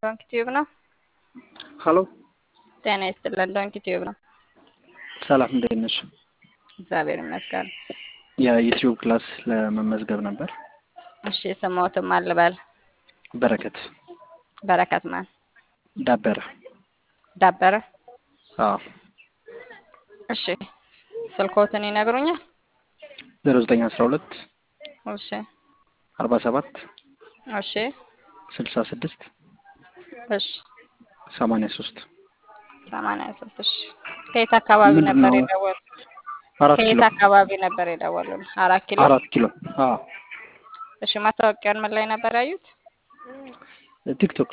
ዶንኪ ቲዩብ ነው። ሀሎ ጤና ይስጥልን። ዶንኪ ቲዩብ ነው። ሰላም እንዴት ነሽ? እግዚአብሔር ይመስገን። የዩቲዩብ ክላስ ለመመዝገብ ነበር። እሺ ስሞትም አልበል በረከት በረከት ማን ዳበረ። ዳበረ። አዎ እሺ ስልኮትን ይነግሩኛል? ዜሮ ዘጠኝ አስራ ሁለት እሺ አርባ ሰባት እሺ ስልሳ ስድስት እሺ ሰማንያ ሶስት ሰማንያ ሶስት እሺ ከየት አካባቢ ምንድን ነበር ነው? የደወሉ? አራት ከየት ኪሎ አካባቢ ነበር የደወሉን? አራት ኪሎ። አራት ኪሎ አዎ እሺ ማስታወቂያን ምን ላይ ነበር ያዩት? ቲክቶክ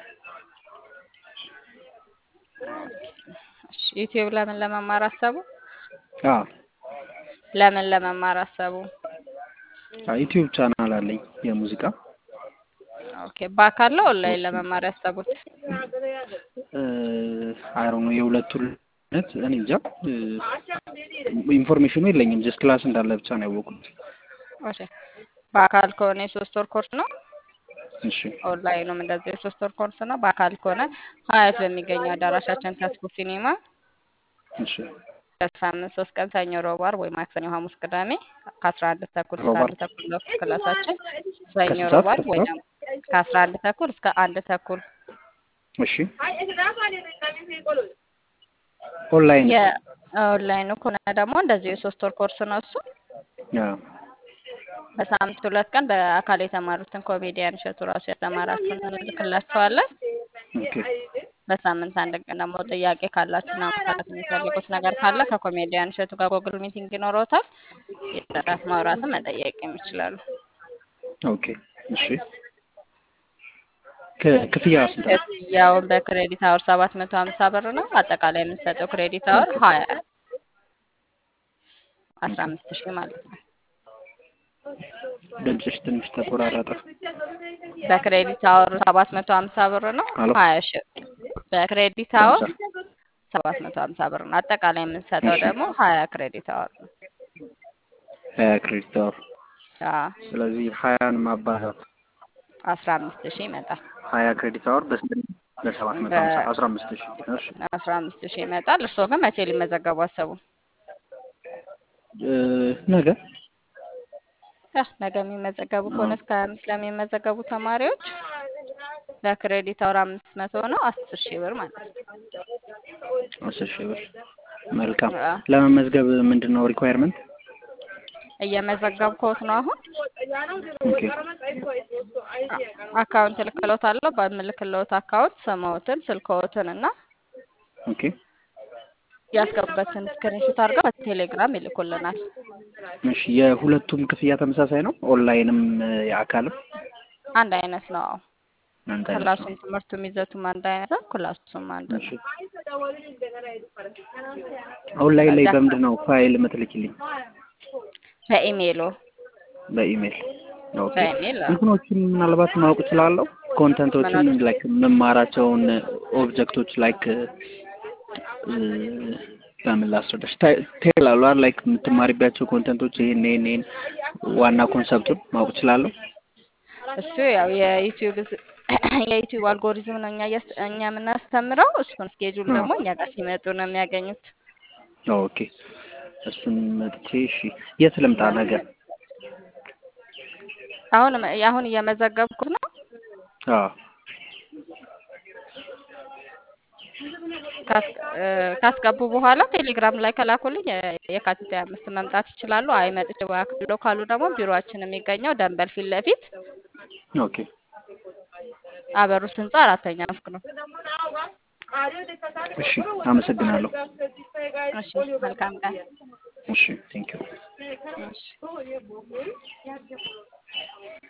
እሺ ዩቲዩብ ለምን ለመማር አሰቡ? አዎ ለምን ለመማር አሰቡ? ዩቲዩብ ቻናል አለኝ የሙዚቃ ኦኬ በአካል ነው ኦንላይን ለመማር ያሰቡት? አይሮ ነው የሁለቱን ነት እኔ እንጃ እ፣ ኢንፎርሜሽኑ የለኝም ጀስት ክላስ እንዳለ ብቻ ነው ያወቁት። እሺ በአካል ከሆነ የሶስት ወር ኮርስ ነው። እሺ ኦንላይኑም እንደዚህ የሶስት ወር ኮርስ ነው። በአካል ከሆነ ሀያት በሚገኘው አዳራሻችን ተስፎ ሲኒማ እሺ በሳምንት ሶስት ቀን ሰኞ፣ ረቡዕ፣ ዓርብ ወይ ማክሰኞ፣ ሐሙስ፣ ቅዳሜ ከአስራ አንድ ተኩል እስከ ረቡዕ፣ አንድ ተኩል ነው ክላሳችን። ሰኞ፣ ከስንት ረቡዕ፣ ሰዓት ዓርብ ወይ ከስንት ደግሞ ከአስራ አንድ ተኩል እስከ አንድ ተኩል እሺ ኦንላይን የኦንላይኑ ከሆነ ደግሞ እንደዚሁ የሶስት ወር ኮርስ ነው እሱ አዎ በሳምንት ሁለት ቀን በአካል የተማሩትን ኮሜዲያን እሸቱ ራሱ ያስተማራችሁን እንልክላችኋለን። ኦኬ በሳምንት አንድ ቀን ደግሞ ጥያቄ ካላችሁና ማውራት የሚፈልጉት ነገር ካለ ከኮሜዲያን እሸቱ ጋር ጎግል ሚቲንግ ይኖረውታል። የጥራት ማውራትም መጠየቅ ይችላሉ። ኦኬ እሺ ክ- ክፍያ ስንት ነው? ክፍያውን በክሬዲት አወር ሰባት መቶ ሀምሳ ብር ነው። አጠቃላይ የምንሰጠው ክሬዲት አወር ሀያ አስራ አምስት ሺህ ማለት ነው። ድምፅሽ ትንሽ ተቆራረጠ። በክሬዲት አወር ሰባት መቶ ሀምሳ ብር ነው። አሎ ሀያ ሺህ በክሬዲት አወር ሀምሳ ሰባት መቶ ሀምሳ ብር ነው። አጠቃላይ የምንሰጠው እሺ ደግሞ ሀያ ክሬዲት አወር ነው። ሀያ ክሬዲት አወር አዎ ስለዚህ ሀያን ማባዛት አስራ አምስት ሺህ ይመጣል። ሀያ ክሬዲት አወር በስንት ነው? በሰባት መቶ ሀምሳ አስራ አምስት ሺህ እሺ በአስራ አምስት ሺህ ይመጣል። እርስዎ ግን መቼ ሊመዘገቡ አሰቡ? እ፣ ነገ ያ ነገ የሚመዘገቡ ከሆነ እስከ ሀያ አምስት ለሚመዘገቡ ተማሪዎች በክሬዲት አወር አምስት መቶ ነው አስር ሺህ ብር ማለት ነው። አስር ሺህ ብር መልካም አዎ ለመመዝገብ ምንድን ነው ሪኳየርመንት እየመዘገብኩት ነው አሁን ኦኬ አ- አካውንት እልክልዎታለሁ። በምልክልዎት አካውንት ስምዎትን፣ ስልክዎትን እና ኦኬ ያስገቡበትን ስክሪንሾት አድርገው በቴሌግራም ይልኩልናል። እሺ የሁለቱም ክፍያ ተመሳሳይ ነው ኦንላይንም እ፣ የአካልም አንድ አይነት ነው። አዎ አንድ አይነት ነው ክላሱም ትምህርቱም ይዘቱም አንድ አይነት ነው። ክላሱም አንድ እሺ ነው። ኦንላይን ላይ በዛ በምንድን ነው ፋይል የምትልኪልኝ በኢሜይሎ በኢሜል ኦኬ በኢሜይል አዎ። እንትኖችን ምናልባት ማወቅ እችላለሁ ኮንተንቶችን ምኖች ላይክ የምማራቸውን ኦብጀክቶች ላይክ በምን ላስረዳሽ ቴላሉ ላይክ የምትማሪባቸው ኮንተንቶች ይሄን ይሄን ይሄን ዋና ኮንሰፕቱን ማወቅ እችላለሁ እሱ ያው የዩቲዩብ የዩቲዩብ አልጎሪዝም ነው እኛ እያስ- እኛ የምናስተምረው። እሱን ስኬጁል ደግሞ እኛ ጋር ሲመጡ ነው የሚያገኙት። ኦኬ እሱን መጥቼ እሺ የት ልምጣ ነገር አሁን አሁን እየመዘገብኩት ነው። አዎ ካስ- እ፣ ካስገቡ በኋላ ቴሌግራም ላይ ከላኩልኝ የ- የካቲት ሃያ አምስት መምጣት ይችላሉ። አይ መጥቼ ባክሎ ካሉ ደግሞ ቢሮአችን የሚገኘው ደንበል ፊት ለፊት ኦኬ አበሩት ህንፃ አራተኛ ፎቅ ነው። እሺ አመሰግናለሁ እሺ መልካም ቀን። እሺ ቴንክ ዩ እሺ